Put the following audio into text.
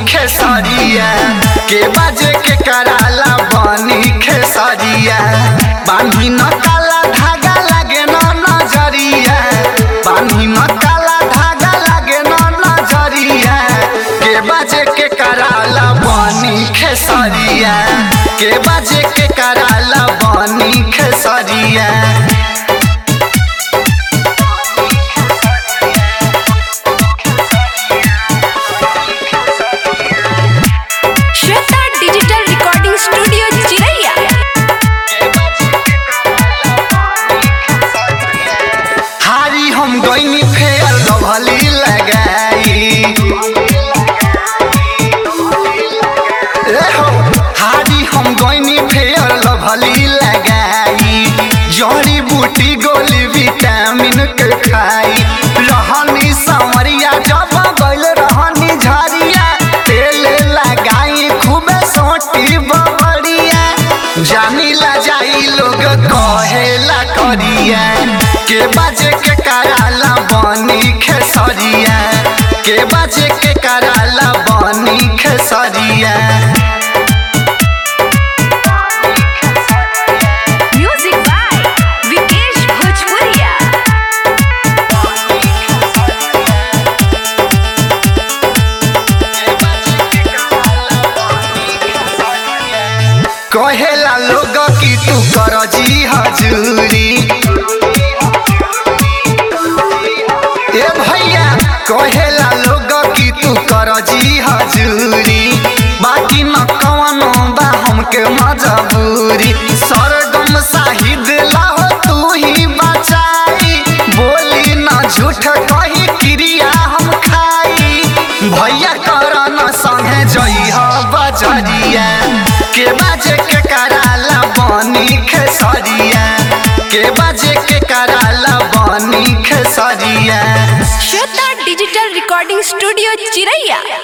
खेसरिया के बाजे के कराला बनी खेसरिया बानी न काला धागा लागे न नजरिया बानी न काला धागा लागे न नजरिया के बाजे के कराला बनी खेसरिया के बाजे के कराला बनी Khesariya Shweta digital recording studio Chiraiya हारी हम गईनी फेयर लभली लगाई ए हो, हारी हम गईनी फेयर लभली लगाई जड़ी बूटी गोली विटामिन के खाई रहनी समरिया जब गइल रहनी झरिया तेल लगाई खूबे सोटी बबरिया जानी ला जाई लोग कहेला करिया के बाजे के कराला बनी खेसरिया के बाजे के कराला बनी खेसरिया म्यूजिक बाय विकेश भोजपुरिया कहेला लोग कि तू कर जी हजूरी ए भैया कहेला लोग कि तू कर जी हजूरी बाकी न कवनो बा हमके मजबूरी सरगम साहिद लाहो तू ही बचाई बोली न झूठ कही क्रिया हम खाई भैया करन संगे जइह बजरिया के बाजे के कराला बनी खेसरिया के बाजे के कराला बनी Khesariya Shweta digital recording studio चिरैया